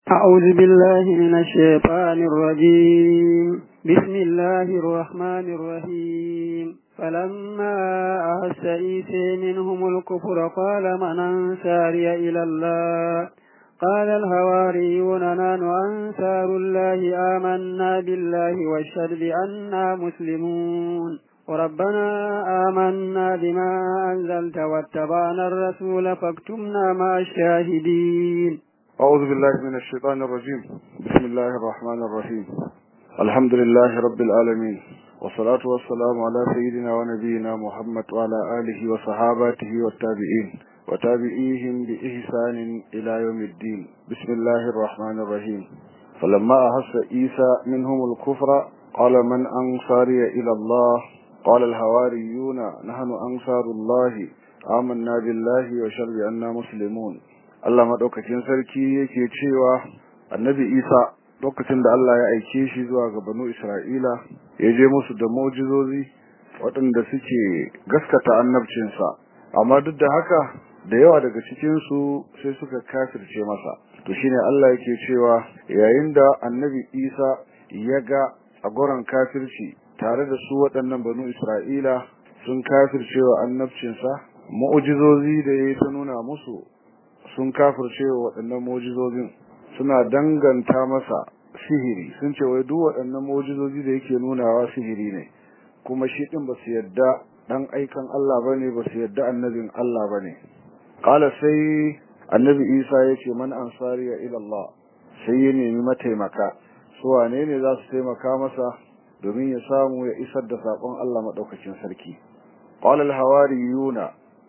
أعوذ بالله من الشيطان الرجيم بسم الله الرحمن الرحيم فلما أحس عيسى منهم الكفر قال من أنصاري إلى الله قال الهواريون نحن أنصار الله آمنا بالله واشهد بأننا مسلمون وربنا آمنا بما أنزلت واتبعنا الرسول فاكتمنا مع الشاهدين أعوذ بالله من الشيطان الرجيم بسم الله الرحمن الرحيم الحمد لله رب العالمين والصلاة والسلام على سيدنا ونبينا محمد وعلى آله وصحاباته والتابعين وتابعيهم بإحسان إلى يوم الدين بسم الله الرحمن الرحيم فلما أحس عيسى منهم الكفر قال من أنصاري إلى الله قال الهواريون نحن أنصار الله آمنا بالله وشر بأننا مسلمون Allah madaukakin sarki yake cewa Annabi Isa lokacin da Allah ya aike shi zuwa ga Banu Isra'ila ya je musu da mu'jizozi waɗanda suke gaskata annabcinsa amma duk da haka da yawa daga cikin su sai suka kafirce masa to shine Allah yake cewa yayin da Annabi Isa ya ga agoran kafirci tare da su waɗannan Banu Isra'ila sun kafircewa annabcinsa mu'jizozi da ya ta nuna musu sun kafirce wa waɗannan mujizozin suna danganta masa sihiri sun ce wai duk waɗannan mujizozi da yake nunawa sihiri ne kuma shi din basu yadda dan aikan Allah bane basu yadda annabin Allah bane qala sai annabi Isa yace man ansariya ila Allah sai ya nemi mataimaka su wane ne za su taimaka masa domin ya samu ya isar da sakon Allah madaukakin sarki qala al-hawariyuna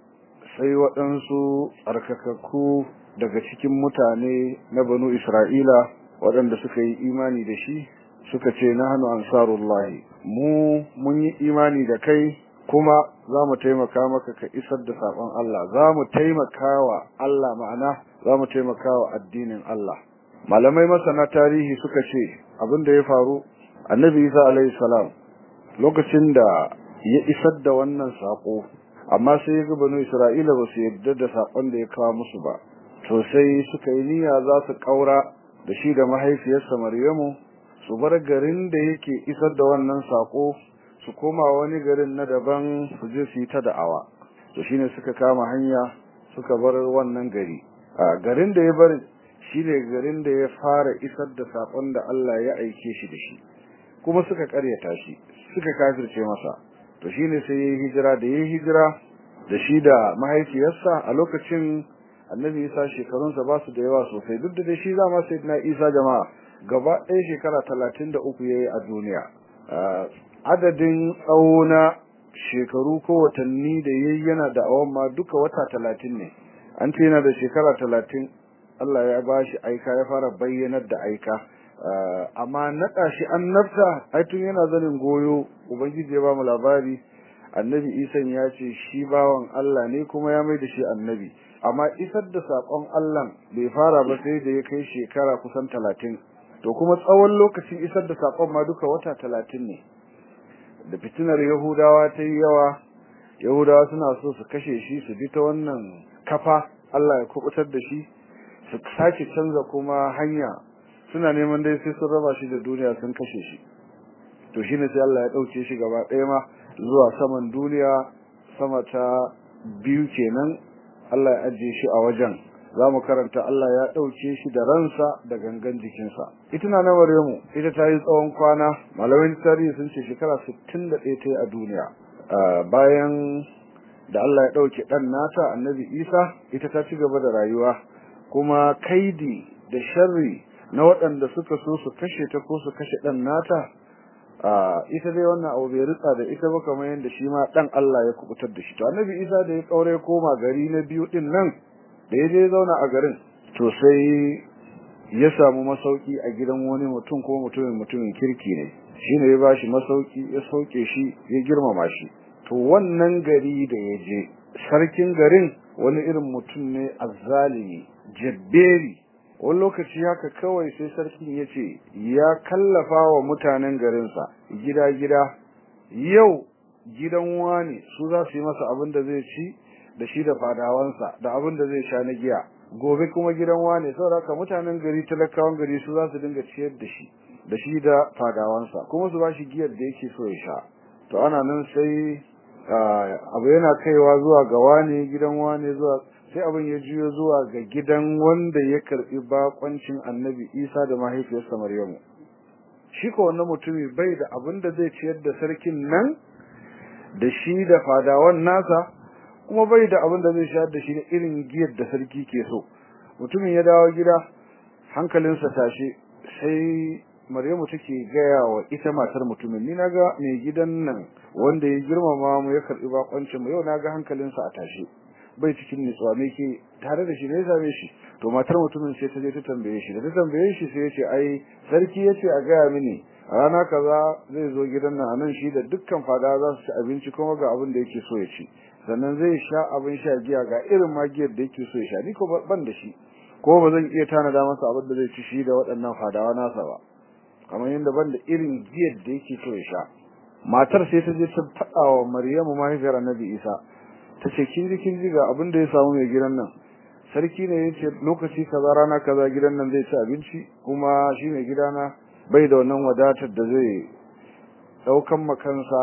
sai waɗansu tsarkakakku daga cikin mutane na banu Isra'ila waɗanda suka yi imani da shi suka ce na hannu ansarullahi mu mun yi imani da kai kuma za mu taimaka maka ka isar da saƙon Allah za mu taimaka wa Allah ma'ana za mu taimaka wa addinin Allah malamai masana tarihi suka ce abin da ya faru annabi isa alaihi salam lokacin da ya isar da wannan saƙo amma sai ga banu Isra'ila ba su yarda da sakon da ya kawo musu ba to sai suka yi niyya za su kaura da shi da mahaifiyarsa Maryamu su bar garin da yake isar da wannan sako su koma wani garin na daban su je su yi ta da'awa to shine suka kama hanya suka bar wannan gari a garin da ya bar shine garin da ya fara isar da sakon da Allah ya aike shi da shi kuma suka karyata shi suka kafirce masa to shine sai yayi hijira da yayi hijira da shi da mahaifiyarsa a lokacin Annabi Isa shekarunsa ba su da yawa sosai duk da dai shi zama sayyidina Isa jama'a gaba ɗaya shekara 33 yayi a duniya adadin tsauna shekaru ko watanni da yayi yana da awan ma duka wata 30 ne an ce yana da shekara 30 Allah ya bashi aika ya fara bayyanar da aika amma naɗa shi annabta ai tun yana zanin goyo ubangiji ya ba mu labari annabi isan ya ce shi bawan Allah ne kuma ya mai da shi annabi amma isar da sakon Allah bai fara ba sai da ya kai shekara kusan talatin to kuma tsawon lokacin isar da sakon ma duka wata talatin ne da fitinar yahudawa ta yi yawa yahudawa suna so su kashe shi su bi ta wannan kafa Allah ya kubutar da shi su sake canza kuma hanya suna neman dai sai sun raba shi da duniya sun kashe shi to shine sai Allah ya dauke shi gaba ɗaya ma zuwa saman duniya sama ta biyu kenan Allah ya ajiye shi a wajen zamu karanta Allah ya dauke shi da ransa da gangan jikinsa ita na Maryamu ita ta yi tsawon kwana malamin tarihi sun ce shekara 61 ta yi a duniya bayan da Allah ya dauke dan nata Annabi Isa ita ta ci gaba da rayuwa kuma kaidi da sharri na waɗanda suka so su kashe ta ko su kashe ɗan nata ita dai wannan abu bai ritsa da ita ba kamar yadda shi ma ɗan Allah ya kubutar da shi to annabi Isa da ya kaure koma gari na biyu din nan da ya je zauna a garin to sai ya samu masauki a gidan wani mutum ko mutumin mutumin kirki ne shine ya bashi masauki ya sauke shi ya girmama shi to wannan gari da ya je sarkin garin wani irin mutum ne azzalimi jabberi wani lokaci haka kawai sai sarkin ya ce ya kallafa wa mutanen garinsa gida-gida yau gidan wani su za su yi masa abin da zai ci da shi da fadawansa da abin da zai sha na giya gobe kuma gidan wane saboda haka mutanen gari talakawan gari su za su dinga ciyar da shi da shi da fadawansa kuma su ba shi giyar da yake so ya sha to ana nan sai abu yana kaiwa zuwa ga wane gidan wane zuwa sai abin ya juyo zuwa ga gidan wanda ya karbi bakoncin annabi isa da mahaifiyarsa maryamu shi ko wannan mutumi bai da abin da zai ciyar da sarkin nan da shi da fadawan nasa kuma bai da abin da zai shayar da shi da irin giyar da sarki ke so mutumin ya dawo gida hankalinsa tashi sai Maryamu take gaya wa ita matar mutumin ni naga mai gidan nan wanda ya girmama mu ya karbi bakoncin mu yau naga hankalinsa a tashi bai cikin nutsuwa me ke tare da shi ne same shi to matar mutumin sai ta je ta tambaye shi da ta tambaye shi sai ya ce ai sarki yace a gaya mini a rana kaza zai zo gidan nan anan shi da dukkan fada za su ci abinci kuma ga abin da yake so ya ci sannan zai sha abin sha giya ga irin magiyar da yake so ya sha ni ko ban da shi ko ba zan iya tanada masa abin da zai ci shi da waɗannan fadawa nasa ba kamar yadda ban da irin giyar da yake so ya sha matar sai ta je ta faɗa wa Maryamu mahaifiyar Annabi Isa ta ce kin ji kin ji ga abin da ya samu mai gidan nan sarki ne ya ce lokaci kaza rana kaza gidan nan zai ci abinci kuma shi mai gidana bai da wannan wadatar da zai ɗaukan makansa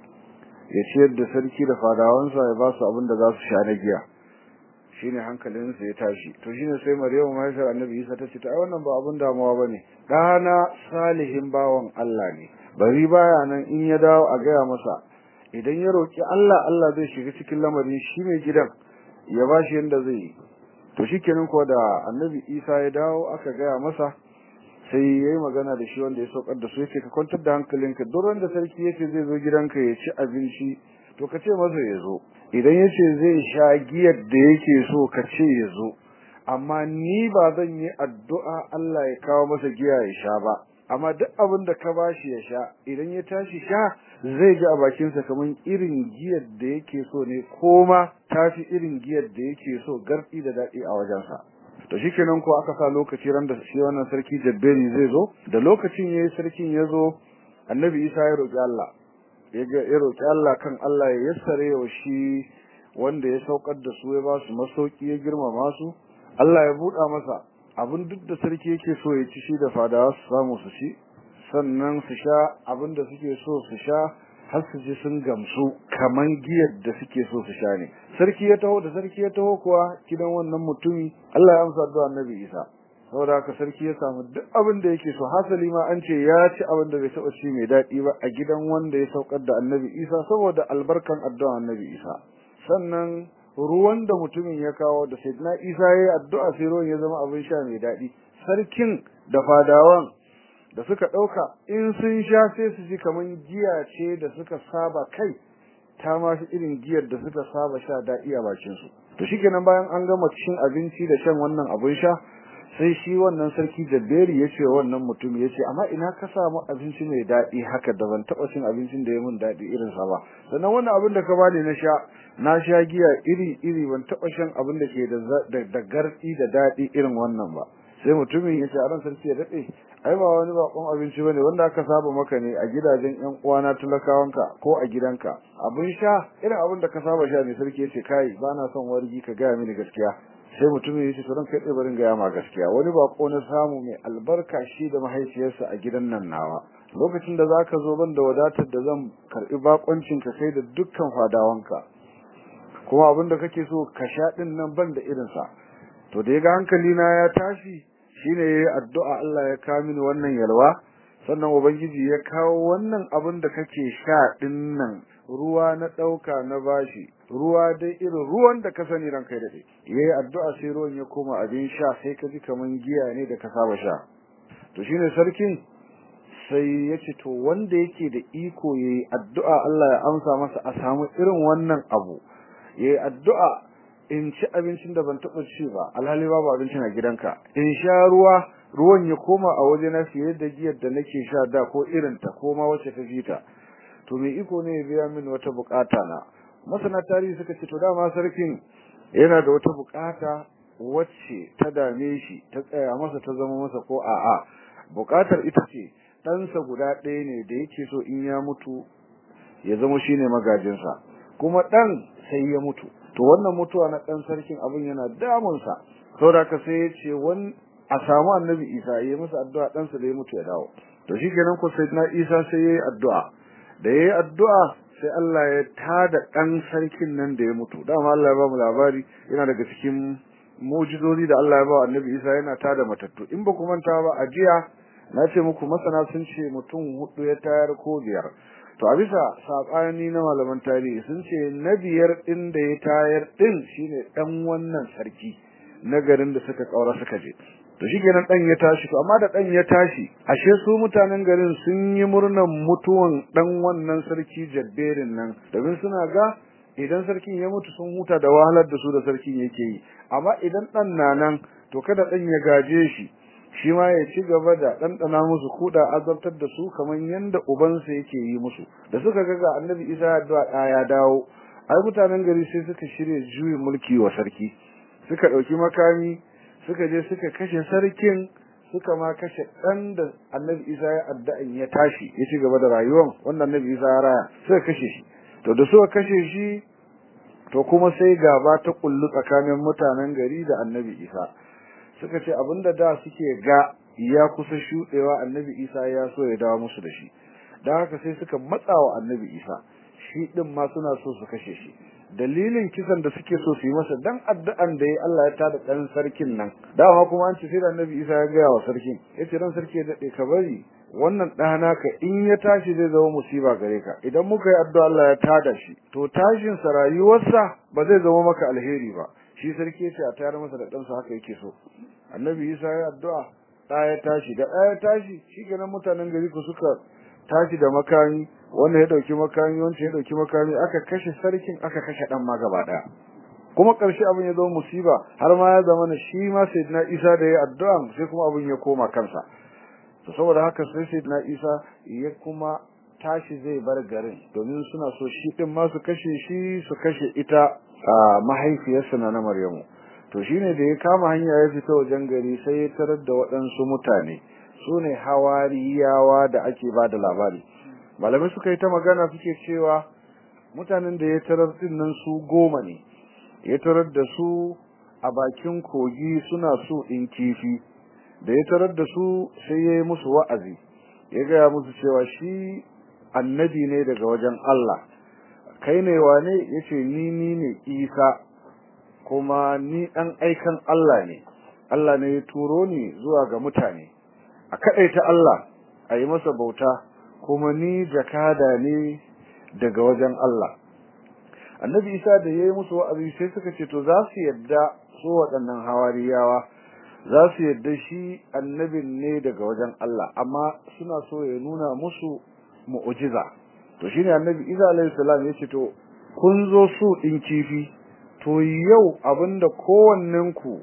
ya ciyar da sarki da fadawansa ya ba su abin da za su sha na giya shine hankalinsa ya tashi to shine sai Maryamu mahaifiyar Annabi Isa ta ce ta wannan ba abin damuwa bane dana salihin bawan Allah ne bari baya nan in ya dawo a gaya masa idan ya roki Allah Allah zai shiga cikin lamarin shi mai gidan ya bashi yanda zai yi to shikenan ko da Annabi Isa ya dawo aka gaya masa sai yayi magana da shi wanda ya saukar da su yake ka kwantar da hankalinka duk wanda sarki yake zai zo gidanka ya ci abinci to ka ce masa ya zo idan yace zai sha giyar da yake so ka ce ya zo amma ni ba zan yi addu'a Allah ya kawo masa giya ya sha ba amma duk abin da ka bashi ya sha idan ya tashi sha zai ji a bakinsa kamar irin giyar da yake so ne koma tafi irin giyar da yake so gardi da daɗi a wajensa to shikenan ko aka sa lokaci ran da shi wannan sarki Jabberi zai zo da lokacin yayi sarkin ya zo annabi Isa ya roki Allah ya roki Allah kan Allah ya yassare wa shi wanda ya saukar da su ya ba su masauki ya girmama su Allah ya buɗa masa abin duk da sarki yake so ya ci shi da fadawa su samu su ci sannan su sha abin da suke so su sha har su ji sun gamsu kaman giyar da suke so su sha ne sarki ya taho da sarki ya taho kuwa gidan wannan mutumi Allah ya amsa addu'a Annabi Isa saboda haka sarki ya samu duk abin da yake so hasali ma an ce ya ci abin da bai taba ci mai daɗi ba a gidan wanda ya saukar da Annabi Isa saboda albarkan addu'a Annabi Isa sannan ruwan da mutumin ya kawo da Sayyidina Isa ya yi addu'a sai ruwan ya zama abin sha mai daɗi sarkin da fadawan da suka ɗauka in sun sha sai su ji kaman giya ce da suka saba kai ta ma fi irin giyar da suka saba sha daɗi a bakin su to shikenan bayan an gama cin abinci da shan wannan abin sha sai shi wannan sarki Jabberi ya ce wannan mutum ya ce amma ina ka samu abinci mai daɗi haka da ban taɓa cin abincin da ya mun daɗi irin sa ba sannan wannan abin da ka bani na sha na sha giya iri iri ban taɓa shan abin da ke da da garɗi da daɗi irin wannan ba sai mutumin ya ce a ran sarki ya daɗe ai ba wani bakon abinci bane wanda aka saba maka ne a gidajen ƴan uwana talakawanka ko a gidanka abin sha irin abin da ka saba sha ne sarki yace kai ba na son wargi ka gaya mini gaskiya sai mutumin yace to ran kai tsaye barin gaya ma gaskiya wani bako na samu mai albarka shi da mahaifiyarsa a gidan nan nawa lokacin da zaka zo ban da wadatar da zan karbi bakoncin ka kai da dukkan fadawanka kuma abin da kake so ka sha din nan ban da irinsa to da ya ga hankali na ya tashi shine yayi addu'a Allah ya kawo mini wannan yalwa sannan ubangiji ya kawo wannan abin da kake sha din nan ruwa na dauka na bashi ruwa dai irin ruwan da ka sani ranka da dai yayi addu'a sai ruwan ya koma abin sha sai ka ji kaman giya ne da ka saba sha to shine sarkin sai ya ce to wanda yake da iko yayi addu'a Allah ya amsa masa a samu irin wannan abu yayi addu'a in ci abincin da ban taɓa ci ba alhali babu abincin a gidanka in sha ruwa ruwan ya koma a waje na fiye da giyar da nake sha da ko irin ta ko ma wacce ta fita to me iko ne ya biya min wata bukata na masana tarihi suka ce to dama sarkin yana da wata bukata wacce ta dame shi ta tsaya masa ta zama masa ko a'a bukatar ita ce ɗansa guda ɗaya ne da yake so in ya mutu ya zama shine magajinsa kuma ɗan sai ya mutu to wannan mutuwa na dan sarkin abin yana damunsa saboda ka sai ya ce wani a samu annabi isa ya yi masa addu'a ɗansa da ya mutu ya dawo to shi kenan ko sai na isa sai ya yi addu'a da ya yi addu'a sai Allah ya tada ɗan sarkin nan da ya mutu dama Allah ya ba mu labari yana daga cikin mujizozi da Allah ya ba annabi isa yana tada matattu in ba ku manta ba a jiya na ce muku masana sun ce mutum hudu ya tayar ko biyar to a bisa saɓani na malaman tarihi sun ce na biyar ɗin da ya tayar ɗin shine ɗan wannan sarki na garin da suka ƙaura suka je to shikenan dan ya tashi to amma da dan ya tashi ashe su mutanen garin sun yi murnan mutuwan dan wannan sarki jabberin nan domin suna ga idan sarkin ya mutu sun huta da wahalar da su da sarkin yake yi amma idan dan na nan to kada dan ya gaje shi shi ma ya ci gaba da ɗanɗana musu kuɗa azabtar da su kamar yanda ubansa yake yi musu da suka ga ga annabi isa addu'a ya dawo ai mutanen gari sai suka shirya juyin mulki wa sarki suka ɗauki makami suka je suka kashe sarkin suka ma kashe ɗan da annabi isa ya adda'in ya tashi ya ci gaba da rayuwan wanda annabi isa ya raya suka kashe shi to da suka kashe shi to kuma sai gaba ta kullu tsakanin mutanen gari da annabi isa suka ce abinda da suke ga ya kusa shuɗewa annabi isa ya so ya dawo musu da shi don haka sai suka matsawa annabi isa shi ɗin ma suna so su kashe shi dalilin kisan da suke so su yi masa dan addu'an da ya Allah ya tada dan sarkin nan dama kuma an ce sai da Annabi Isa ya gaya wa sarkin yace ran sarki ya dade ka bari wannan ɗana ka in ya tashi zai zama musiba gare ka idan muka yi addu'a Allah ya tada shi to tashin sa rayuwarsa ba zai zama maka alheri ba shi sarki yace a tayar masa da ɗansa haka yake so Annabi Isa ya addu'a ɗa ya tashi da ɗa ya tashi shikenan mutanen gari ku suka tashi da makami wanda ya dauki makami wanda ya dauki makami aka kashe sarkin aka kashe dan ma gaba daya kuma karshe abin ya zama musiba har ma ya zama shi ma sayyidina Isa da ya addu'a sai kuma abin ya koma kansa to saboda haka sai sayyidina Isa ya kuma tashi zai bar garin domin suna so shi din ma su kashe shi su kashe ita mahaifiyarsa na na Maryamu to shine da ya kama hanya ya fita wajen gari sai ya tarar da waɗansu mutane su ne hawariyawa da ake ba da labari malamai suka yi ta magana suke cewa mutanen da ya tarar din nan su goma ne ya tarar da su a bakin kogi suna so in kifi da ya tarar da su sai ya yi musu wa'azi ya gaya musu cewa shi annabi ne daga wajen Allah kai ne wane ya ce ni ni ne isa kuma ni ɗan aikan Allah ne Allah ne ya turo ni zuwa ga mutane a kaɗaita Allah a yi masa bauta kuma ni jakada ne daga wajen Allah annabi isa da ya yi musu wa'azi sai suka ce to za su yadda su waɗannan hawariyawa za su yadda shi annabin ne daga wajen Allah amma suna so ya nuna musu mu'ujiza to shine annabi isa alaihi salam ya ce to kun zo su ɗin kifi to yau abinda kowannenku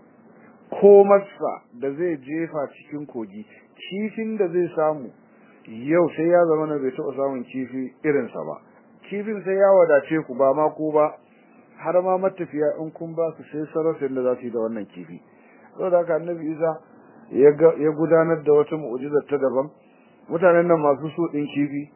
ko masa da zai jefa cikin kogi kifin da zai samu yau sai ya zama na bai taɓa samun kifi irinsa ba kifin sai ya wadace ku ba ma ku ba har ma matafiya in kun ba su sai sarrafin da za su yi da wannan kifi saboda haka annabi isa ya gudanar da wata mu'ujizar ta daban mutanen nan masu so ɗin kifi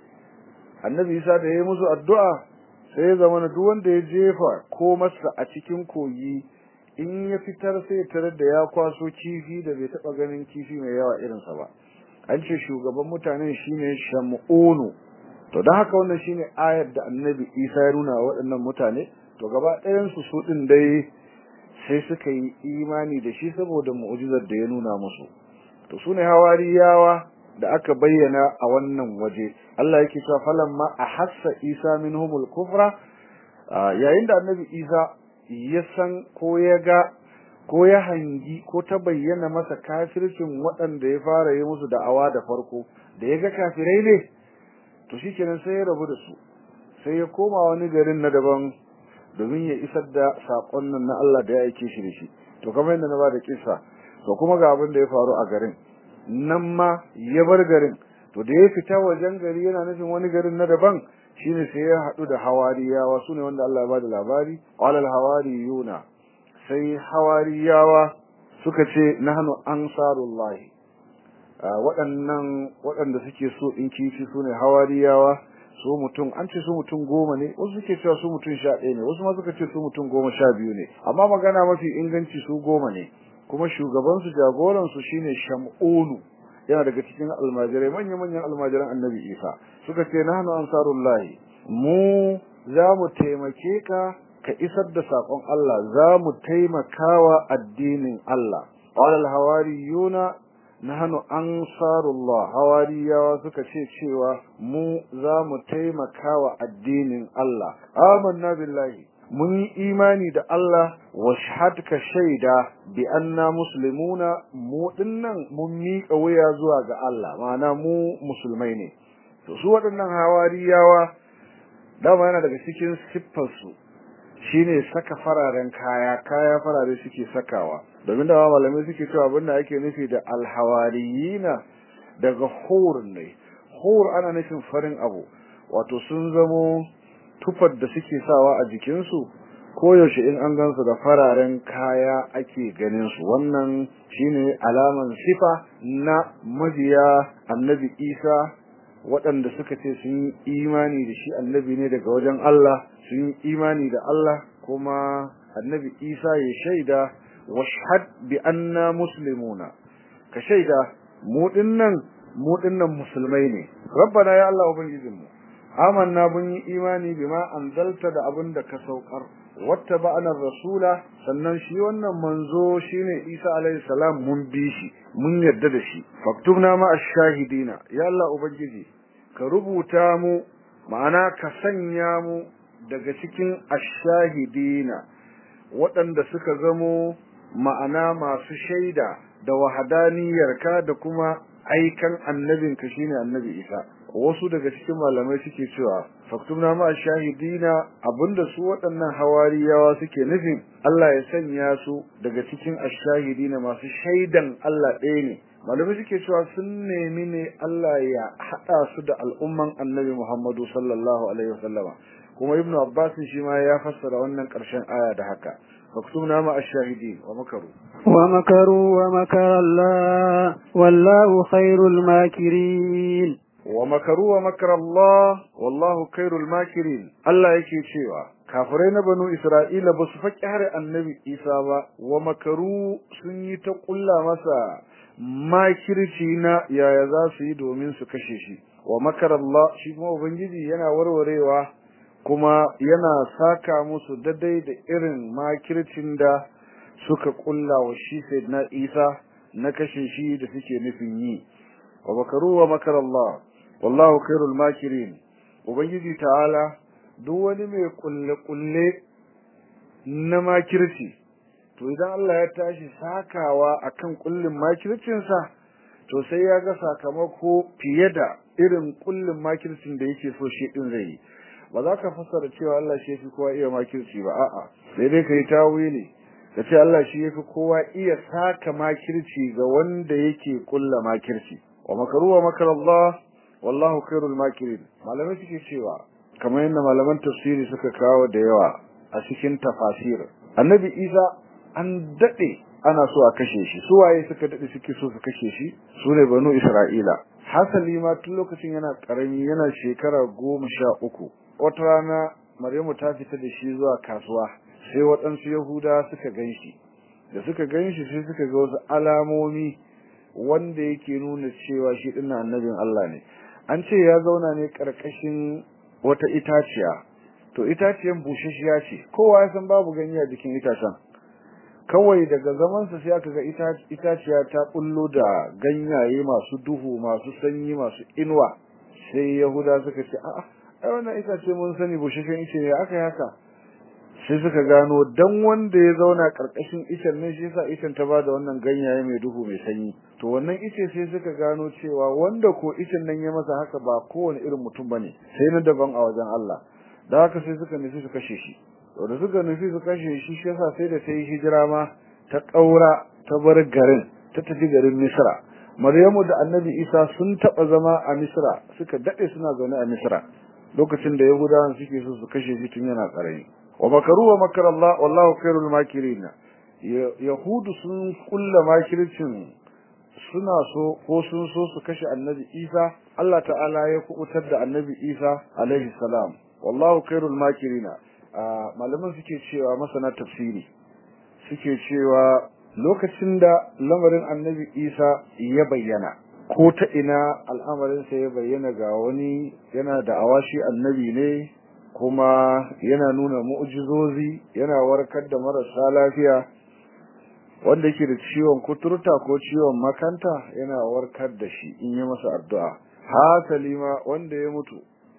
annabi isa da ya yi musu addu'a sai ya zama na duk wanda ya jefa ko masa a cikin kogi in ya fitar sai ya tarar da ya kwaso kifi da bai taɓa ganin kifi mai yawa irinsa ba an ce shugaban mutanen shine shamunu to don haka wannan shine ayar da annabi isa ya nuna wa waɗannan mutane to gaba ɗayan su su ɗin dai sai suka yi imani da shi saboda mu'jizar da ya nuna musu to sune hawariyawa da aka bayyana a wannan waje Allah yake cewa falamma ahassa isa minhumul kufra yayin da annabi isa ya san ko ya ga ko ya hangi ko ta bayyana masa kafircin waɗanda ya fara yi musu da'awa da farko da ya ga kafirai ne to shikenan sai ya rabu da su sai ya koma wani garin na daban domin ya isar da saƙon nan na Allah da ya aike shi da shi to kamar yadda na ba da kissa to kuma ga abin da ya faru a garin nan ma ya bar garin to da ya fita wajen gari yana nufin wani garin na daban shine sai ya haɗu da hawariyawa sune wanda Allah ya ba da labari qala al hawariyuna sai hawariyawa suka ce nahnu ansarullahi waɗannan waɗanda suke so in kifi sune hawariyawa su mutum an ce su mutum goma ne wasu suke cewa su mutum sha ɗaya ne wasu ma suka ce su mutum goma sha biyu ne amma magana mafi inganci su goma ne kuma shugabansu jagoransu shine sham'unu yana daga cikin almajirai manya-manyan almajiran annabi isa suka ce nahnu ansarullahi mu za mu taimake ka ka isar da saƙon Allah za mu taimakawa addinin Allah qala hawariyuna nahnu ansarullah hawariyawa suka ce cewa mu za mu taimakawa addinin Allah amanna billahi mun yi imani da Allah wa shahadka shaida bi anna muslimuna mu dinnan mun miƙa wuya zuwa ga Allah ma'ana mu musulmai ne to su waɗannan hawariyawa dama yana daga cikin siffarsu shine saka fararen kaya kaya farare suke sakawa domin da malamai suke cewa abinda ake nufi da alhawariyina daga hur ne hur ana nufin farin abu wato sun zamo tufar da suke sawa a jikinsu koyaushe in an gansu da fararen kaya ake ganin su wannan shine alaman sifa na majiya annabi isa waɗanda suka ce sun yi imani da shi annabi ne daga wajen Allah sun yi imani da Allah kuma annabi isa ya shaida washhad bi anna muslimuna ka shaida mu dinnan mu dinnan musulmai ne rabbana ya Allah ubangijinmu amanna mun yi imani bima anzalta da abin da ka saukar wattaba'ana rasula sannan shi wannan manzo shine Isa alaihi salam mun bi shi mun yarda da shi faktubna ma ash-shahidina ya Allah ubangiji ka rubuta mu ma'ana ka sanya mu daga cikin ash-shahidina waɗanda suka zamo ma'ana masu shaida da wahadaniyarka da kuma aikan annabinka shine annabi Isa wasu daga cikin malamai suke cewa faktubna ma shahidina abinda su waɗannan hawariyawa suke nufin Allah ya sanya su daga cikin ashahidina masu shaidan Allah ɗaya ne malamai suke cewa sun nemi ne Allah ya haɗa su da al'umman annabi Muhammadu sallallahu alaihi wasallama kuma ibnu Abbas shi ma ya fassara wannan ƙarshen aya da haka faktubna ma ashahidin wa makaru ومكروا ومكر الله والله خير الماكرين ومكروا ومكر الله والله خير الماكرين Allah yake cewa kafirai na banu Isra'ila ba su faƙi har annabi Isa ba wa makaru sun yi ta ƙulla masa makirci na yaya za su yi domin su kashe shi wa makar Allah shi kuma ubangiji yana warwarewa kuma yana saka musu daidai da irin makircin da suka ƙulla wa shi sayyidina Isa na kashe shi da suke nufin yi wa makaru wa makar Allah wallahu khairul makirin ubangiji ta'ala duk wani mai kulle kulle na makirci to idan Allah ya tashi sakawa akan kullin makircin sa to sai ya ga sakamako fiye da irin kullin makircin da yake so shi din zai ba za ka fassara cewa Allah shi yafi kowa iya makirci ba a'a sai dai kai tawili ka ce Allah shi yafi kowa iya saka makirci ga wanda yake kulla makirci wa makaru wa makar Allah wallahu khairul makirin malamai suke cewa kamar yadda malaman tafsiri suka kawo da yawa a cikin tafasir annabi Isa an dade ana so a kashe shi su waye suka dade suke so su kashe shi su ne banu Isra'ila hasali ma tun lokacin yana karami yana shekara goma sha uku wata rana Maryamu ta fita da shi zuwa kasuwa sai waɗansu Yahuda suka ganshi da suka ganshi sai suka ga wasu alamomi wanda yake nuna cewa shi dinnan annabin Allah ne an ce ya zauna ne karkashin wata itaciya to itaciyan bushashiya ce kowa ya san babu ganye a jikin itacen kawai daga zamansa sai aka ga itaciya ta bullo da ganyaye masu duhu masu sanyi masu inuwa sai yahuda suka ce a'a ai wannan itace mun sani bushashen ice ne aka yi haka sai suka gano dan wanda ya zauna karkashin icen nan shi yasa icen ta bada wannan ganyaye mai duhu mai sanyi to wannan ice sai suka gano cewa wanda ko icen nan ya masa haka ba kowane irin mutum bane sai na daban a wajen Allah da haka sai suka nufi su kashe shi to da suka nufi su kashe shi shi yasa sai da ta yi hijira ma ta kaura ta bar garin ta tafi garin Misra Maryamu da Annabi Isa sun taba zama a Misra suka dade suna zaune a Misra lokacin da Yahudawan suke so su kashe shi tun yana karami wa makaru wa makar Allah wallahu khairul makirin yahudu sun kulla makircin suna so ko sun so su kashe annabi Isa Allah ta'ala ya kubutar da annabi Isa alaihi salam wallahu khairul makirina malaman suke cewa masana tafsiri suke cewa lokacin da lamarin annabi Isa ya bayyana ko ta ina al'amarinsa ya bayyana ga wani yana da awashi annabi ne kuma yana nuna mu'jizozi yana warkar da marasa lafiya wanda yake da ciwon kuturta ko ciwon makanta yana warkar da shi in yi masa addu'a hasali ma wanda ya mutu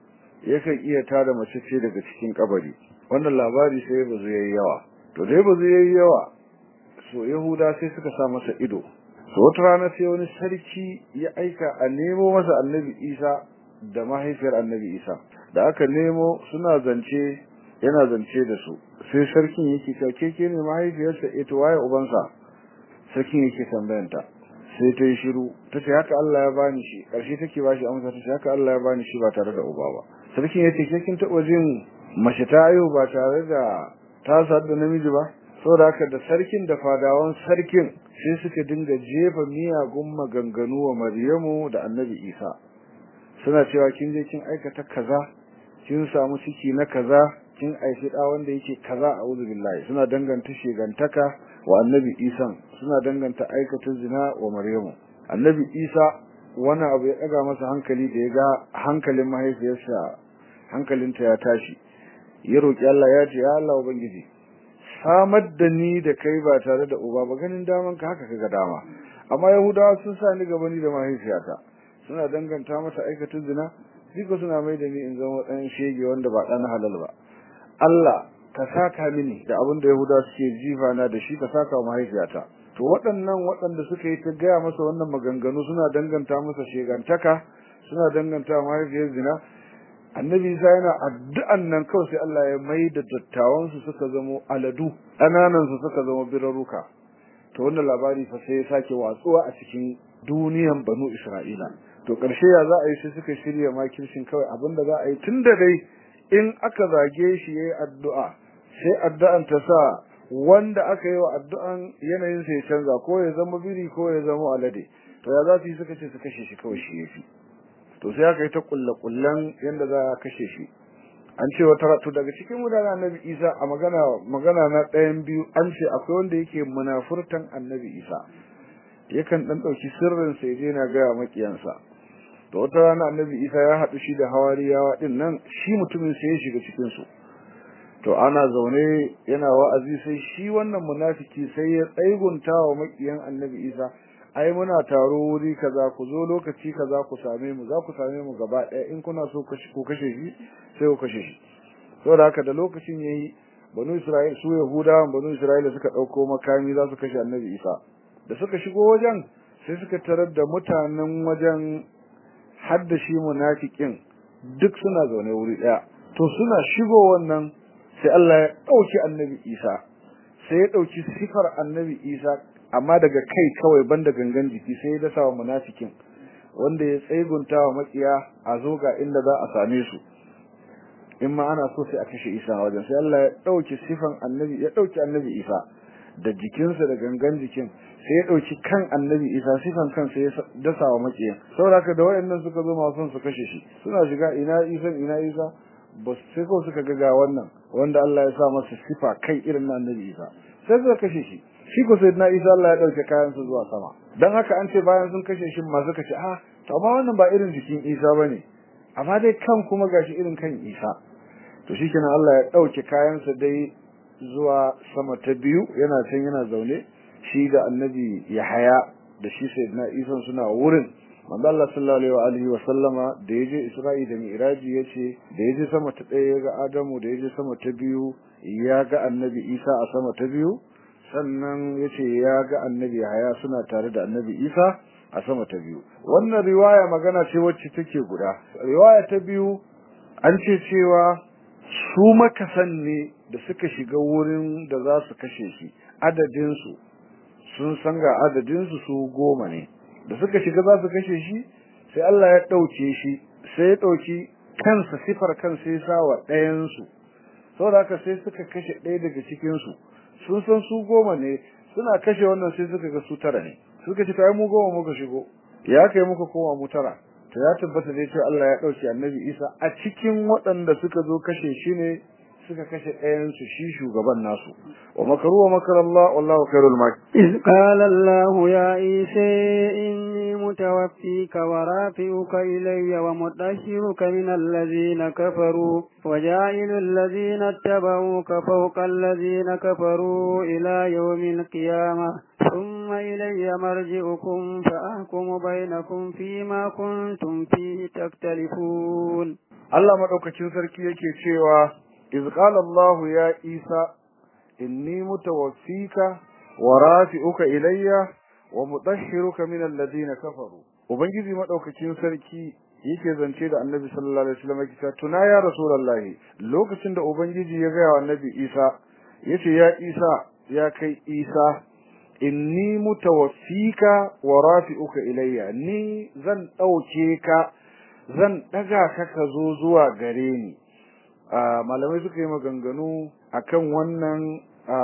yakan iya tada mace ce daga cikin kabari wannan labari sai bazu yayi yawa to dai bazu yayi yawa so yahuda sai suka sa masa ido so wata rana sai wani sarki ya aika a nemo masa annabi isa da mahaifiyar annabi isa da aka nemo suna zance yana zance da su sai sarkin yake cewa keke ne mahaifiyarsa eh to waye ubansa sarkin yake tambayanta sai ta yi shiru ta ce haka Allah ya bani shi ƙarshe take ba shi amsa ta ce haka Allah ya bani shi ba tare da uba ba sarkin ya ce ke kin taɓa jin mace ta ayo ba tare da ta sadu da namiji ba saboda haka da sarkin da fadawan sarkin sai suka dinga jefa miyagun maganganu wa Maryamu da Annabi Isa suna cewa kin je kin aikata kaza kin samu ciki na kaza kin aishi da wanda yake kaza a'udhu billahi suna danganta shegantaka wa Annabi Isa suna danganta aikata zina wa Maryamu Annabi Isa wani abu ya daga masa hankali da ya ga hankalin mahaifiyarsa hankalinta ya tashi ya roki Allah ya ce ya Allah ubangiji samar da ni da kai ba tare da uba ba ganin daman ka haka kaga dama amma yahudawa sun sa ni gaba ni da mahaifiyata suna danganta mata aikata zina duk suna mai da ni in zama dan shege wanda ba dan halal ba Allah ka saka mini da abin da yahudawa suke jifa na da shi ka saka mahaifiyata to waɗannan waɗanda suka yi ta gaya masa wannan maganganu suna danganta masa shegantaka suna danganta mahaifiyar zina annabi isa yana addu'an nan kawai sai Allah ya mai da dattawan su suka zama aladu ƙananan su suka zama biraruka to wannan labari fa sai ya sake watsuwa a cikin duniyan banu isra'ila to ƙarshe ya za a yi sai suka shirya makircin kawai abinda za a yi tunda dai in aka zage shi yayi addu'a sai addu'an ta sa wanda aka yi wa addu'an yanayin sa ya canza ko ya zama biri ko ya zama alade to ya za su yi suka ce su kashe shi kawai shi yafi to sai aka yi ta kullakullan yanda za a kashe shi an ce wata ratu daga cikin mutanen annabi isa a magana magana na ɗayan biyu an ce akwai wanda yake munafurtan annabi isa yakan dan ɗauki sirrin sa je na gaya makiyansa to wata rana annabi isa ya haɗu shi da hawariyawa din nan shi mutumin sai ya shiga cikin su to ana zaune yana wa'azi sai shi wannan munafiki sai ya tsaigunta wa makiyan annabi isa ai muna taro wuri kaza ku zo lokaci kaza ku same mu za ku same mu gaba ɗaya in kuna so ku kashe shi sai ku kashe shi saboda haka da lokacin yayi banu isra'il su yahudawan banu isra'ila suka ɗauko makami za su kashe annabi isa da suka shigo wajen sai suka tarar da mutanen wajen har da shi munafikin duk suna zaune wuri ɗaya to suna shigo wannan sai Allah ya ɗauki annabi isa sai ya ɗauki sifar annabi isa amma daga kai kawai banda gangan jiki sai ya dasa wa munafikin wanda ya tsegunta wa makiya a zo ga inda za a same su in ma ana so sai a kashe Isa wajen sai Allah ya dauki sifan annabi ya dauki annabi Isa da jikinsa da gangan jikin sai ya dauki kan annabi Isa sifan kan sai ya dasa wa makiya saboda haka da wayannan suka zo masu su kashe shi suna shiga ina Isa ina Isa ba sai ko suka ga ga wannan wanda Allah ya sa masa sifa kai irin na annabi Isa sai suka kashe shi shi ko sai na Isa Allah ya dauke kayan su zuwa sama dan haka an ce bayan sun kashe shi ma suka ce ah to amma wannan ba irin jikin Isa bane amma dai kan kuma gashi irin kan Isa to shikenan Allah ya dauke kayan sa dai zuwa sama ta biyu yana can yana zaune shi da annabi Yahaya da shi sayyidina Isa suna wurin manzo Allah sallallahu alaihi wa sallama da yaje Isra'i da Mi'raji yace da yaje sama ta ɗaya ga Adamu da yaje sama ta biyu ya ga annabi Isa a sama ta biyu sannan yace ya ga annabi Yahaya suna tare da annabi Isa a sama ta biyu wannan riwaya magana ce wacce take guda riwaya ta biyu an ce cewa su makasan ne da suka shiga wurin da za su kashe shi adadin su sun san ga adadin su su goma ne da suka shiga za su kashe shi sai Allah ya dauke shi sai ya dauki kansa sifar kansa ya sa wa ɗayan su saboda haka sai suka kashe ɗaya daga cikin su sun san su goma ne suna kashe wannan sai suka ga su tara ne suka ce ai mu goma muka shigo ya kai muka koma mu tara to ya tabbata dai cewa Allah ya dauki annabi Isa a cikin waɗanda suka zo kashe shi ne suka kashe ɗayan su shi shugaban nasu wa makaru wa makar Allah wallahu khairul makir إذ قال الله يا عيسى إني متوفيك ورافعك إلي ومطهرك من الذين كفروا وجاعل الذين اتبعوك فوق الذين كفروا إلى يوم القيامة ثم إلي مرجعكم فأحكم بينكم فيما كنتم فيه تختلفون Allah madaukakin sarki yake cewa iz qala Allah ya Isa inni mutawaffika wa rafi'uka ilayya wa mudahhiruka min alladhina kafaru ubangiji madaukakin sarki yake zance da annabi sallallahu alaihi wasallam yake tuna ya rasulullahi lokacin da ubangiji ya ga annabi Isa yace ya Isa ya kai Isa inni mutawaffika wa rafi'uka ilayya ni zan dauke ka zan daga ka ka zo zuwa gare ni malamai suka yi maganganu akan wannan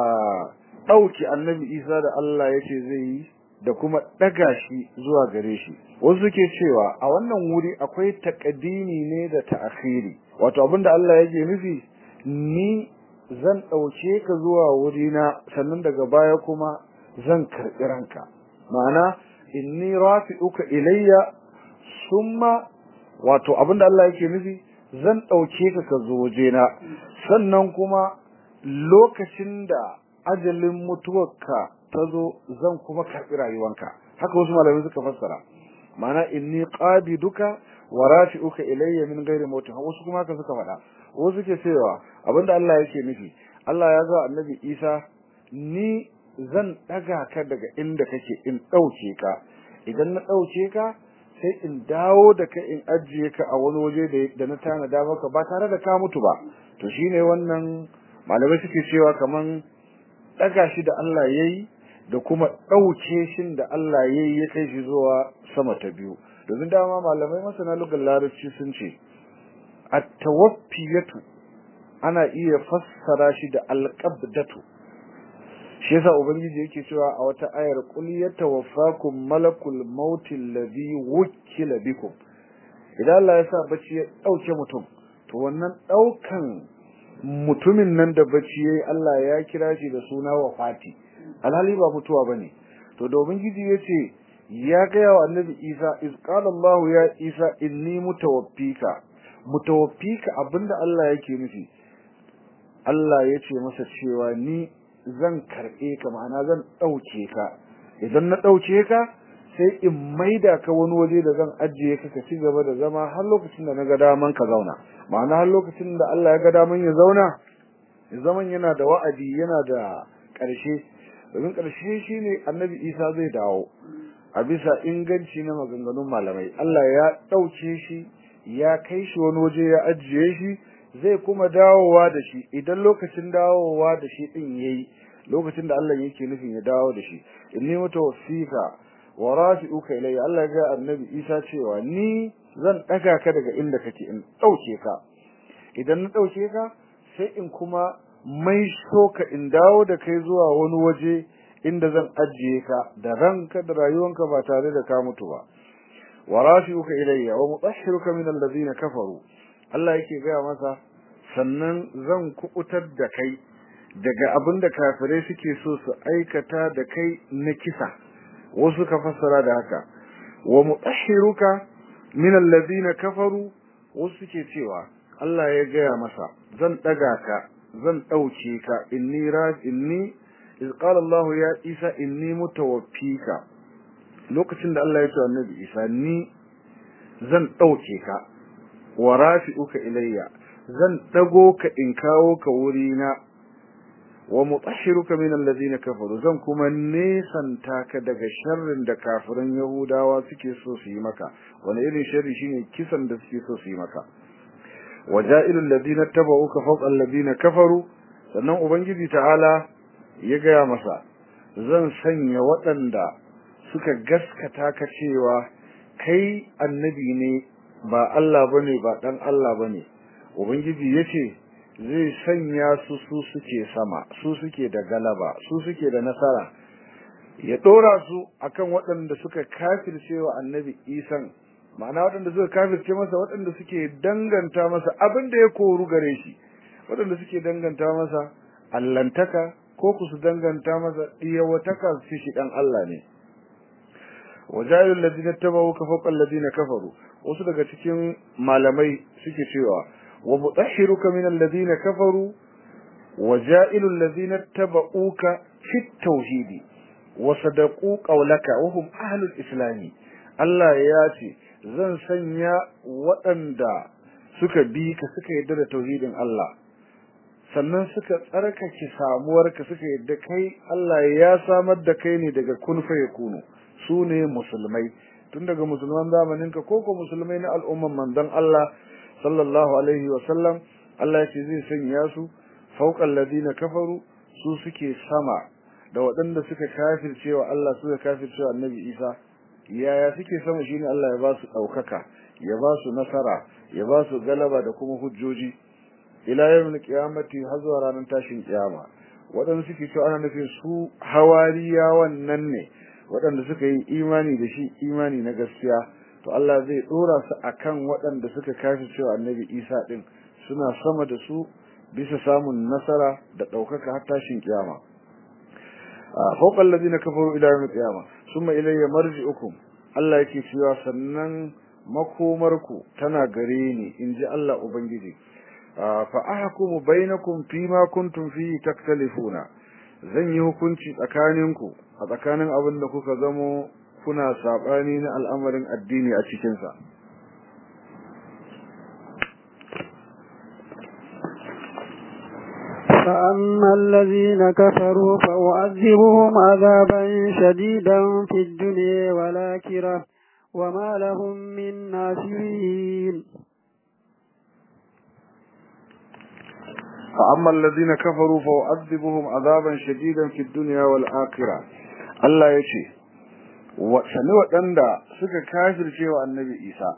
dauki annabi Isa da Allah yace zai yi da kuma daga shi zuwa gare shi wasu suke cewa a wannan wuri akwai taqdimi ne da ta'khiri wato abinda Allah yake nufi ni zan dauke ka zuwa wurina sannan daga baya kuma zan karbi ranka ma'ana inni rafi'uka ilayya summa wato abinda Allah yake nufi zan dauke ka ka zo wajena sannan kuma lokacin da ajalin mutuwarka ta zo zan kuma karbi rayuwanka haka wasu malamai suka fassara ma'ana inni qabiduka wa rafi'uka ilayya min ghairi mautin wasu kuma haka suka faɗa wasu suke cewa abinda Allah yake nufi Allah ya ga annabi Isa ni zan daga ka daga inda kake in dauke ka idan na dauke ka sai in dawo da kai in ajiye ka a wani waje da na tanada maka ba tare da ka mutu ba to shine wannan malamai suke cewa kaman daga shi da Allah yayi da kuma dauke shin da Allah yayi ya kai shi zuwa sama ta biyu domin dama malamai masana lugar larabci sun ce at-tawaffiyatu ana iya fassara shi da al-qabdatu shi yasa ubangiji yake cewa a wata ayar qul yatawaffakum malakul maut alladhi wukila bikum idan Allah ya sa bacci ya dauke mutum to wannan daukan mutumin nan da bacci yayi Allah ya kira shi da suna wafati alhali ba mutuwa bane to da ubangiji yace ya ga wa annabi Isa iz qala Allah ya Isa inni mutawaffika mutawaffika abinda Allah yake nufi Allah yace masa cewa ni zan karɓe ka ma'ana zan ɗauke ka idan na ɗauke ka sai in maida ka wani waje da zan ajiye ka ka ci gaba da zama har lokacin da na ga daman ka zauna ma'ana har lokacin da Allah ya ga daman ya zauna zaman yana da wa'adi yana da ƙarshe domin ƙarshe shine annabi Isa zai dawo a bisa inganci na maganganun malamai Allah ya ɗauke shi ya kai shi wani waje ya ajiye shi zai kuma dawowa da shi idan lokacin dawowa da shi din yayi lokacin da Allah yake nufin ya dawo da shi inni mutawaffika wa rafi'uka ilayya Allah ga annabi Isa cewa ni zan daga ka daga inda kake in dauke ka idan na dauke ka sai in kuma mai soka in dawo da kai zuwa wani waje inda zan ajiye ka da ranka da rayuwanka ba tare da ka mutu ba wa rafi'uka ilayya wa mutahhiruka min alladhina kafaru Allah yake gaya masa sannan zan kubutar da kai daga abin da kafirai suke so su aikata da kai na kisa wasu ka fassara da haka wa mutahhiruka min alladhina kafaru wasu suke cewa Allah ya gaya masa zan daga ka zan dauke ka inni raj inni iz qala Allah ya Isa inni mutawaffika lokacin da Allah ya ce annabi Isa ni zan dauke ka wa rafi'uka ilayya zan dago ka in kawo ka wurina wa mutahhiruka min alladhina kafaru zan kuma nesanta ka daga sharrin da kafiran yahudawa suke so su yi maka wani irin sharri shine kisan da suke so su yi maka waja'il alladhina tabauka fawqa alladhina kafaru sannan ubangiji ta'ala ya gaya masa zan sanya waɗanda suka gaskata ka cewa kai annabi ne ba Allah bane ba dan Allah bane ubangiji yace zai sanya su su suke sama su suke da galaba su suke da nasara ya dora su akan waɗanda suka kafirce wa annabi isan ma'ana waɗanda suka kafirce masa waɗanda suke danganta masa abin da ya koru gare shi waɗanda suke danganta masa allantaka ko ku su danganta masa iyawataka su shi dan Allah ne wajayul ladina tabawu ka fawqa alladina kafaru wasu daga cikin malamai suke cewa wa mutahhiruka min alladina kafaru wajailul ladina tabauka fit tauhidi wa sadaqu qawlaka wa hum ahlul islami Allah ya ce zan sanya waɗanda suka bi ka suka yarda da tauhidin Allah sannan suka tsarkake samuwarka suka yarda kai Allah ya samar da kai ne daga kun fa yakunu su ne musulmai tun daga musulman zamaninka ko ko musulmai na al'umman manzon Allah sallallahu alaihi wa sallam Allah ya ce zai sanya su fawqal ladina kafaru su suke sama da waɗanda suka kafirce wa Allah suka kafirce wa Annabi Isa yaya suke sama shine Allah ya ba su ɗaukaka ya ba su nasara ya ba su galaba da kuma hujjoji ila yawmin qiyamati har zuwa ranar tashin kiyama waɗanda suke cewa ana nufin su hawariyawan nan ne waɗanda suka yi imani da shi imani na gaskiya to Allah zai dora su akan waɗanda suka kafi cewa Annabi Isa din suna sama da su bisa samun nasara da ɗaukaka har tashin kiyama فوق الذين كفروا إلى يوم القيامة ثم إلي مرجعكم Allah yake cewa sannan makomarku tana gare ni in ji Allah Ubangiji fa ahkumu bainakum fima kuntum fihi taktalifuna zan yi hukunci tsakaninku a tsakanin abin da kuka zamo kuna sabani na al'amarin addini a cikin sa فأما الذين كفروا فأعذبهم عذابا شديدا في الدنيا والآخرة وما لهم من ناصرين فأما الذين كفروا فأعذبهم عذابا شديدا في الدنيا والآخرة الله يشي وسني waɗanda suka kafirce wa annabi Isa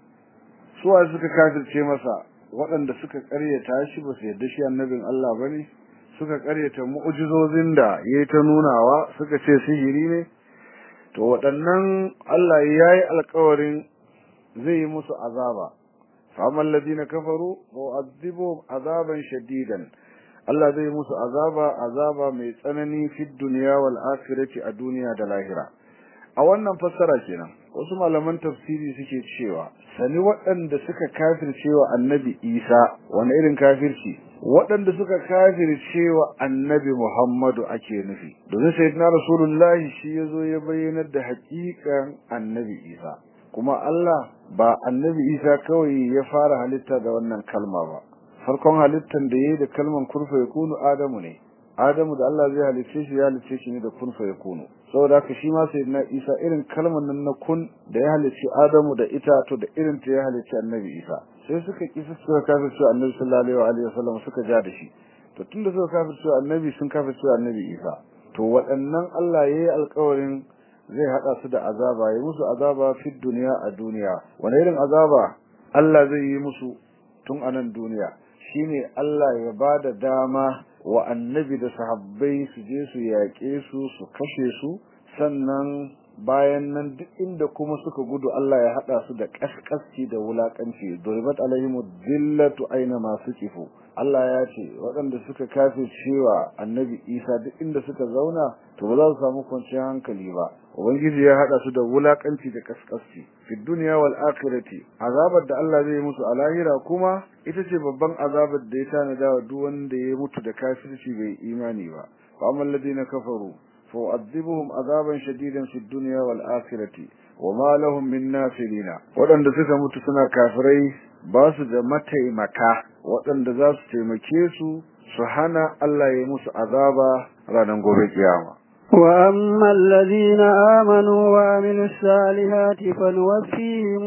suwa suka kafirce masa waɗanda suka ƙaryata shi ba su yarda shi annabin Allah ba ne suka ƙaryata mu'ujizozin da ya yi ta nunawa suka ce sihiri ne to waɗannan Allah ya yi alkawarin zai yi musu azaba faman ladina kafaru wa azibu azaban shadidan Allah zai musu azaba azaba mai tsanani fi duniya wal akhirati a duniya da lahira a wannan fassara kenan wasu malaman tafsiri suke cewa sani waɗanda suka kafirce wa annabi Isa wani irin kafirci waɗanda suka kafirce wa annabi Muhammadu ake nufi domin sayyidina rasulullahi shi yazo ya bayyanar da haƙiƙan annabi Isa kuma Allah ba annabi Isa kawai ya fara halitta da wannan kalma ba farkon halittan da yayi da kalman kurfa yakunu Adamu ne Adamu da Allah zai halicce shi ya halicce shi ne da kun fa yakunu saboda haka shi ma sayyidina Isa irin kalmar nan na kun da ya halicci Adamu da ita to da irin ta ya halicci Annabi Isa sai suka kisa suka kafirce Annabi sallallahu alaihi wasallam suka ja da shi to tunda suka kafirce Annabi sun kafirce Annabi Isa to waɗannan Allah yayi alƙawarin zai hada su da azaba ya musu azaba fi duniya a duniya wani irin azaba Allah zai yi musu tun a nan duniya shine Allah ya bada dama wa annabi da sahabbai su je su yaƙe su su kashe su sannan bayan nan duk inda kuma suka gudu Allah ya hada su da kaskasci da wulakanci duribat alaihim dillatu aina ma sukifu Allah ya ce waɗanda suka kafe cewa annabi Isa duk inda suka zauna to ba za su samu kwanciyar hankali ba ubangiji ya hada su da wulakanci da kaskasci fi dunya wal akhirati azabar da Allah zai musu a lahira kuma ita ce babban azabar da ya tanada wa duk wanda ya mutu da kafirci bai imani ba fa amal ladina kafaru fa u'adhibuhum azaban shadidan fi dunya wal akhirati wama lahum min nasirina wadanda suka mutu suna kafirai ba su da mataimaka wadanda za su taimake su su hana Allah ya musu azaba ranar gobe kiyama وأما الذين آمنوا وعملوا الصالحات فنوفيهم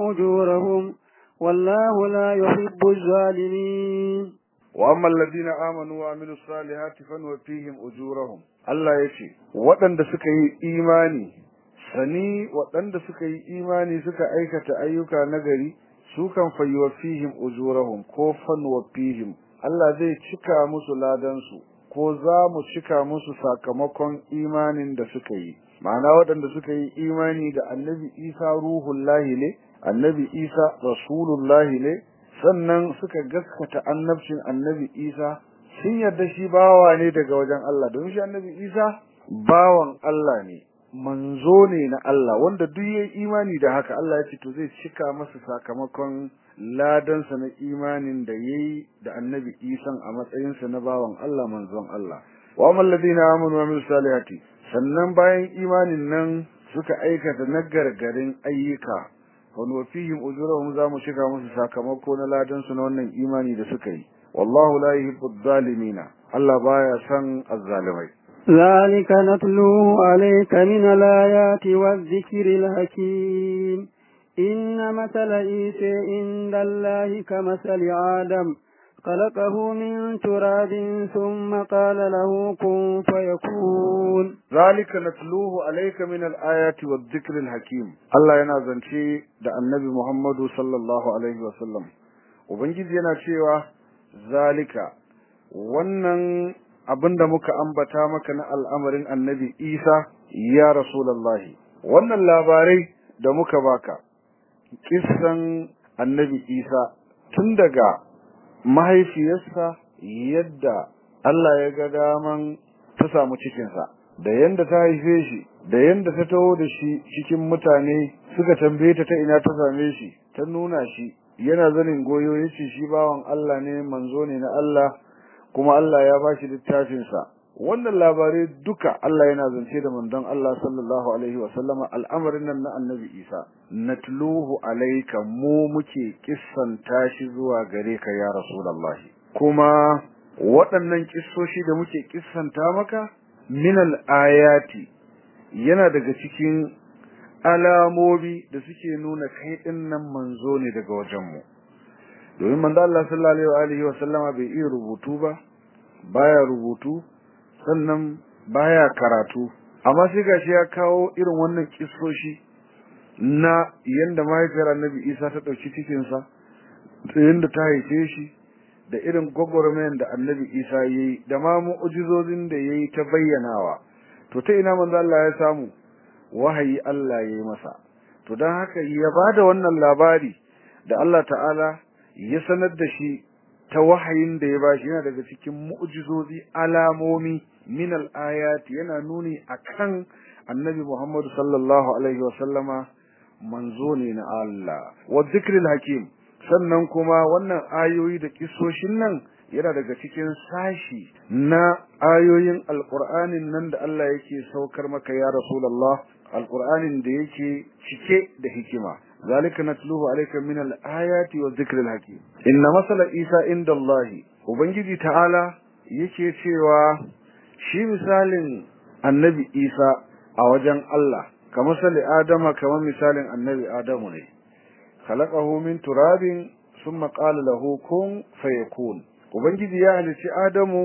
أجورهم والله لا يحب الظالمين وأما الذين آمنوا وعملوا الصالحات فنوفيهم أجورهم الله يشي waɗanda suka yi imani sani waɗanda suka yi imani suka aikata ayyuka nagari su kan fayyuwafihim ujurahum ko fanwafihim Allah zai cika musu ladansu ko za mu cika musu sakamakon imanin da suka yi ma'ana waɗanda suka yi imani da annabi isa ruhullahi ne annabi isa rasulullahi ne sannan suka gaskata annabcin annabi isa sun yarda shi bawa ne daga wajen Allah don shi annabi isa bawan Allah ne manzo ne na Allah wanda duk yayi imani da haka Allah ya ce to zai cika masa sakamakon ladansa na imanin da yayi da annabi Isa a matsayinsa na bawan Allah manzon Allah wa amal ladina amanu wa amilus salihati sannan bayan imanin nan suka aikata nagargarin ayyuka wa nuwafihim ujurahum za mu cika musu sakamako na ladansu na wannan imani da suka yi wallahu la yuhibbuz zalimina Allah baya son azzalimai ذلك نتلوه عليك من الآيات والذكر الحكيم إن مثل عيسى عند الله كمثل آدم خلقه من تراب ثم قال له كن فيكون ذلك نتلوه عليك من الآيات والذكر الحكيم الله yana zance da Annabi Muhammadu sallallahu alaihi wasallam ubangiji yana cewa zalika wannan abinda muka ambata maka na al'amarin Annabi Isa ya Rasulullahi wannan labarai da muka baka kissan Annabi Isa tun daga mahaifiyarsa yadda Allah ya ga daman ta samu cikinsa da yanda ta haife shi da yanda ta taho da shi cikin mutane suka tambaye ta ta ina ta same shi ta nuna shi yana zanin goyo yace shi bawan Allah ne manzo ne na Allah kuma Allah ya bashi littafin sa wannan labarai duka Allah yana zance da manzon Allah sallallahu alaihi wa sallama al'amarin nan na Annabi Isa natluhu alayka mu muke kissanta shi zuwa gare ka ya Rasulullahi kuma waɗannan kissoshi da muke kissanta maka min al-ayati yana daga cikin alamomi da suke nuna kai din nan manzo ne daga wajen mu domin manzo Allah sallallahu alaihi wa sallama bai iya rubutu ba baya rubutu sannan baya karatu amma sai gashi ya kawo irin wannan kissoshi na yanda mahaifiyar Annabi Isa ta dauki cikin sa da yanda ta haife shi da irin gwagwarmayan da Annabi Isa yayi da ma mu'jizozin da yayi ta bayyanawa to ta ina manzo Allah ya samu wahayi Allah yayi masa to dan haka ya bada wannan labari da Allah ta'ala ya sanar da shi ta wahayin da ya bashi yana daga cikin mu'jizozi alamomi min al-ayat yana nuni akan annabi Muhammad sallallahu alaihi wasallama manzo ne na Allah wa dhikril hakim sannan kuma wannan ayoyi da kisoshin nan yana daga cikin sashi na ayoyin alqur'anin nan da Allah yake saukar maka ya rasulullah alqur'anin da yake cike da hikima ذلك نتلوه عليك من الآيات والذكر الحكيم إن مثل إيسى عند الله وبنجي تعالى yake cewa shi misalin annabi Isa a wajen Allah kamar sali Adama kamar misalin annabi Adamu ne khalaqahu min turabin thumma qala lahu kun fayakun ubangiji ya halice Adamu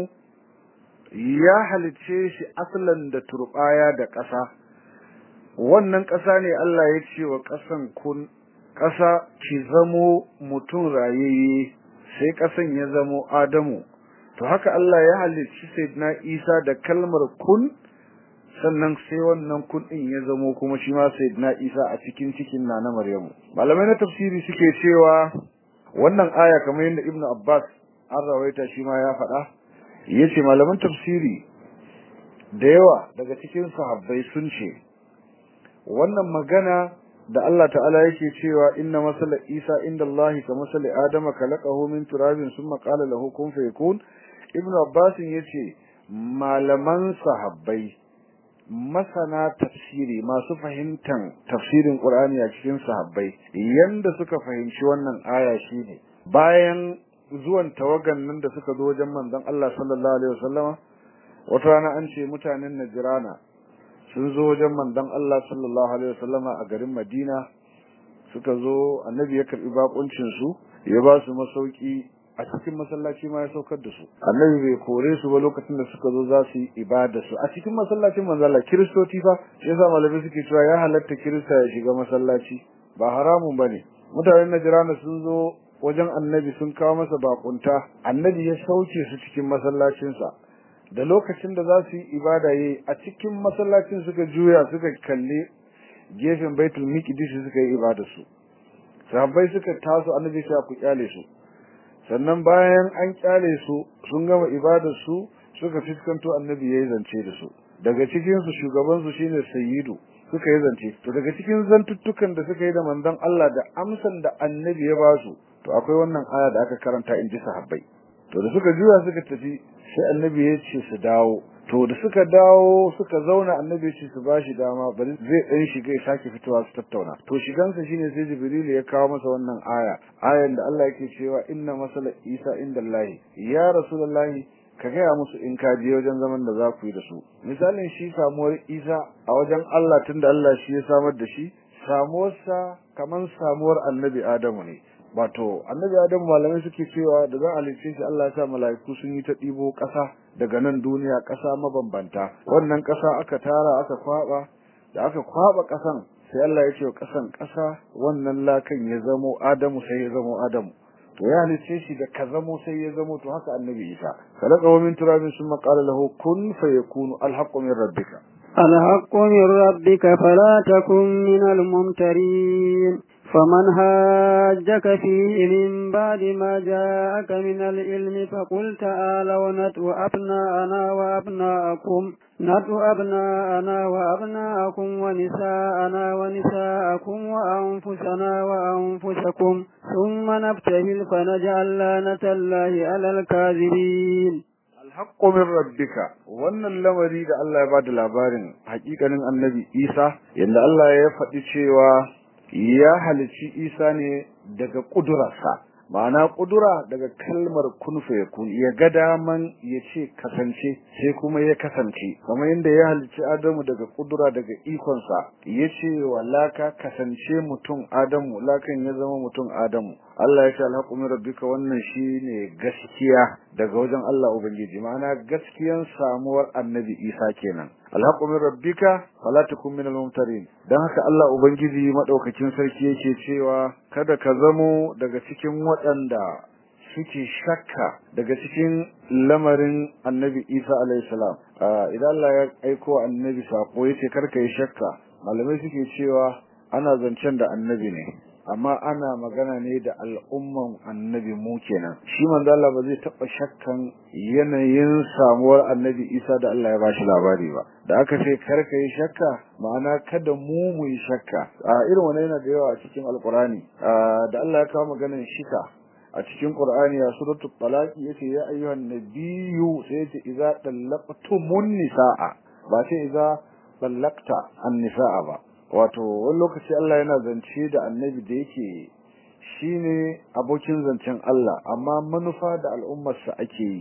ya halice shi aslan da turbaya da ƙasa wannan ƙasa ne Allah ya ce wa ƙasan kun ƙasa ki zamo mutum rayayye sai ƙasan ya zamo Adamu to haka Allah ya halicci Sayyidina Isa da kalmar kun sannan sai wannan kun din ya zamo kuma shi ma Sayyidina Isa a cikin cikin Nana Maryamu malamai na tafsiri suke cewa wannan aya kamar yadda Ibn Abbas an rawaita shi ma ya faɗa yace malaman tafsiri da yawa daga cikin sahabbai sun ce wannan magana da Allah ta'ala yake cewa inna masala Isa inda Allah ka masala Adama khalaqahu min turabin summa qala lahu kun fayakun Ibn Abbas yace malaman sahabbai masana tafsiri masu fahimtan tafsirin Qur'ani a cikin sahabbai yanda suka fahimci wannan aya shine bayan zuwan tawagan nan da suka zo wajen manzon Allah sallallahu alaihi wasallama wata rana an ce mutanen Najrana sun zo wajen manzon Allah sallallahu alaihi wasallama a garin Madina suka zo annabi ya karbi bakuncin su ya ba su masauki a cikin masallaci ma ya saukar da su annabi bai kore su ba lokacin da suka zo za su yi ibada su a cikin masallacin manzon Allah kiristoci fa shi yasa malamai suke cewa ya halatta kirista ya shiga masallaci ba haramun bane mutanen Najrana sun zo wajen annabi sun kawo masa bakunta annabi ya sauke su cikin masallacinsa da lokacin da za su yi ibada yayi a cikin masallacin suka juya suka kalle gefen baitul miqdis suka yi ibada su sahabbai suka taso annabi ya ku kyale su sannan bayan an kyale su sun gama ibadar su suka fiskanto annabi yayi zance da su daga cikin su shugaban su shine sayyidu suka yi zance to daga cikin zantuttukan da suka yi da manzon Allah da amsan da annabi ya ba su to akwai wannan aya da aka karanta in ji sahabbai to da suka juya suka tafi sai annabi ya ce su dawo to da suka dawo suka zauna annabi ce su bashi dama bari zai dan shiga ya sake fitowa su tattauna to shigansa shine sai jibril ya kawo masa wannan aya ayan da Allah yake cewa inna masala isa indallahi ya rasulullahi ka gaya musu in ka je wajen zaman da za ku yi da su misalin shi samuwar isa a wajen Allah tunda Allah shi ya samar da shi samuwarsa kaman samuwar annabi adamu ne wato annabi adamu malamai suke cewa da za a halicce shi Allah ya sa mala'iku sun yi ta ɗibo ƙasa daga nan duniya ƙasa mabambanta wannan ƙasa aka tara aka kwaba da aka kwaba ƙasan sai Allah ya ce wa ƙasan ƙasa wannan lakan ya zamo adamu sai ya zamo adamu to ya halicce shi da ka zamo sai ya zamo to haka annabi isa khalaqa min turabin summa qala lahu kun fayakunu alhaqqu min rabbika الحق من ربك فلا تكن من الممترين فمن هاجك فيه من بعد ما جاءك من العلم فقل تعالوا ندعو أبناءنا وأبناءكم ندعو أبناءنا وأبناءكم ونساءنا ونساءكم وأنفسنا وأنفسكم ثم نبتهل فنجعل لعنة الله على الكاذبين alhaqqu min rabbika wannan lamari da Allah ya bada labarin hakikanin annabi Isa yanda Allah ya faɗi cewa ya halici Isa ne daga kudurarsa ma'ana kudura daga kalmar kun fayakun ya ga daman ya ce kasance sai kuma ya kasance kamar yadda ya halicci Adamu daga kudura daga ikonsa ya ce wa laka kasance mutum Adamu lakan ya zama mutum Adamu Allah ya ce alhaqu min rabbika wannan shine gaskiya daga wajen Allah ubangiji ma'ana gaskiyan samuwar annabi Isa kenan alhaqu min rabbika fala takun min al-mumtarin dan haka Allah ubangiji madaukakin sarki yake cewa kada ka zamo daga cikin waɗanda suke shakka daga cikin lamarin annabi Isa alayhi salam idan Allah ya aiko annabi sako yace karka yi shakka malamai suke cewa ana zancen da annabi ne amma ana magana ne da al'umman annabi mu kenan shi manzo Allah ba zai taba shakkan yanayin samuwar annabi Isa da Allah ya bashi labari ba da aka ce karka yi shakka ma'ana kada mu mu yi shakka a irin wannan yana da yawa a cikin alqurani da Allah ya kawo maganar shika a cikin Qur'ani ya suratul talaq yace ya ayyuhan nabiyyu sai yace idza talaqtumun nisaa ba sai idza talaqta an-nisaa ba wato wani lokaci Allah yana zance da annabi da yake shine abokin zancen Allah amma manufa da al'ummarsa ake yi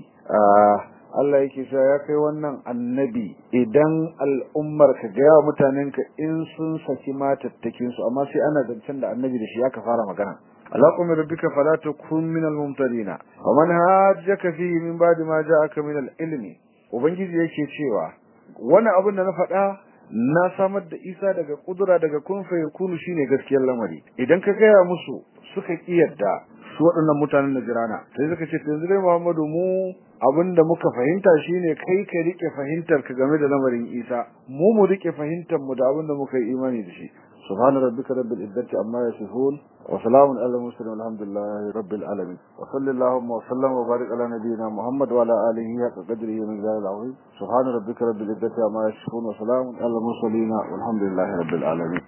Allah yake cewa ya kai wannan annabi idan al'ummar ka ga yawa mutanen ka in sun saki matattakin su amma sai ana zancen da annabi da shi aka fara magana alaqu min rabbika fala takun min al-mumtarina wa man hajjaka fihi min ba'di ma ja'aka min al-ilmi ubangiji yake cewa wani abin da na faɗa na samar da Isa daga kudura daga kun fa yakunu shine gaskiyar lamari idan ka gaya musu suka kiyarda su waɗannan mutanen da jirana sai suka ce yanzu dai Muhammadu mu abinda muka fahimta shine kai ka rike fahimtar ka game da lamarin Isa mu mu rike fahimtar mu da abinda muka yi imani da shi subhana rabbika rabbil izzati amma yasifun wa salamun alal mursalin walhamdulillahi rabbil alamin wa sallallahu wa sallam wa barik ala nabiyyina muhammad wa ala alihi wa qadrihi min zalil azim subhana rabbika rabbil izzati amma yasifun wa salamun alal mursalin walhamdulillahi rabbil alamin